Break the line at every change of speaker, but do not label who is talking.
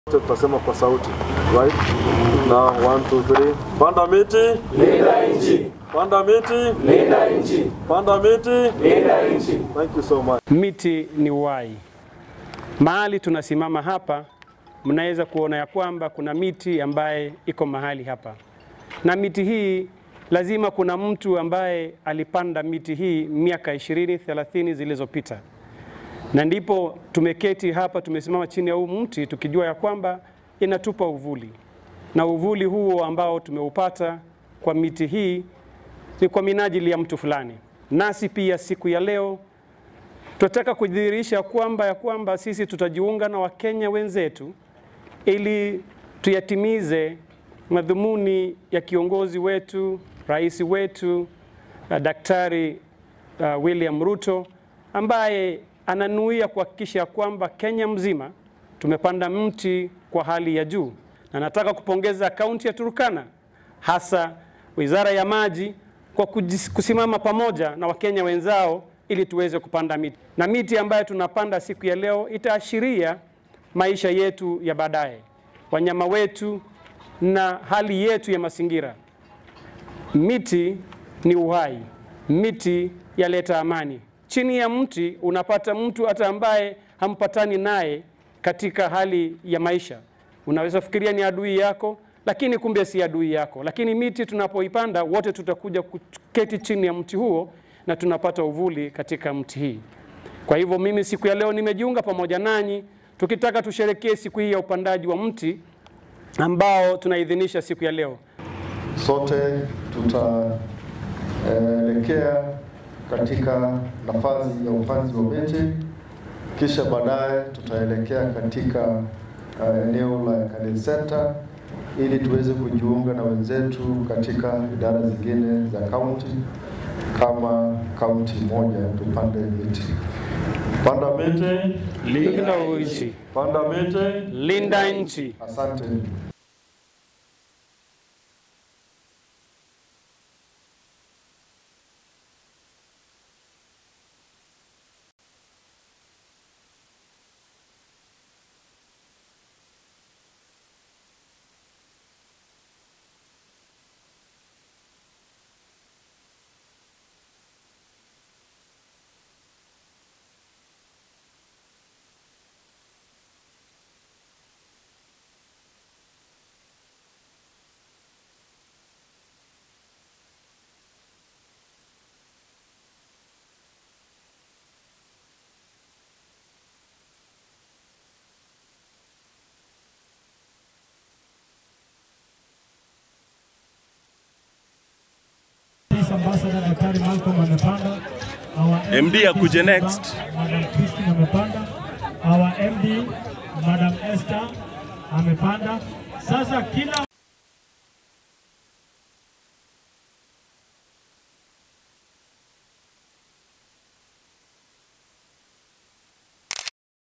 tutasema kwa sauti right na 1 2 3 panda miti
Linda nchi,
panda miti
linda nchi,
panda miti
linda nchi.
thank you so much
Miti ni uhai. Mahali tunasimama hapa, mnaweza kuona ya kwamba kuna miti ambaye iko mahali hapa, na miti hii lazima kuna mtu ambaye alipanda miti hii miaka 20 30 zilizopita, na ndipo tumeketi hapa, tumesimama chini ya huu mti tukijua ya kwamba inatupa uvuli, na uvuli huo ambao tumeupata kwa miti hii ni kwa minajili ya mtu fulani. Nasi pia siku ya leo tunataka kudhihirisha kwamba ya kwamba sisi tutajiunga na Wakenya wenzetu ili tuyatimize madhumuni ya kiongozi wetu, rais wetu, uh, Daktari uh, William Ruto ambaye ananuia kuhakikisha kwamba Kenya mzima tumepanda mti kwa hali ya juu, na nataka kupongeza kaunti ya Turkana hasa Wizara ya Maji kwa kujis- kusimama pamoja na Wakenya wenzao ili tuweze kupanda miti, na miti ambayo tunapanda siku ya leo itaashiria maisha yetu ya baadaye, wanyama wetu na hali yetu ya mazingira. Miti ni uhai, miti yaleta amani. Chini ya mti unapata mtu hata ambaye hampatani naye katika hali ya maisha. Unaweza fikiria ni adui yako, lakini kumbe si adui yako. Lakini miti tunapoipanda, wote tutakuja kuketi chini ya mti huo na tunapata uvuli katika mti hii. Kwa hivyo mimi siku ya leo nimejiunga pamoja nanyi tukitaka tusherekee siku hii ya upandaji wa mti ambao tunaidhinisha siku ya leo.
sote tutaelekea katika nafasi ya upanzi wa miti, kisha baadaye tutaelekea katika uh, eneo la Kale Center ili tuweze kujiunga na wenzetu katika idara zingine za kaunti kama kaunti moja tupande miti.
panda miti
Linda nchi,
panda miti
linda nchi.
Asante.
Peace Ambassador Daktari Malcolm amepanda. Our
MD akuje next.
Madam Christine amepanda. Our MD Madam Esther amepanda. Sasa kila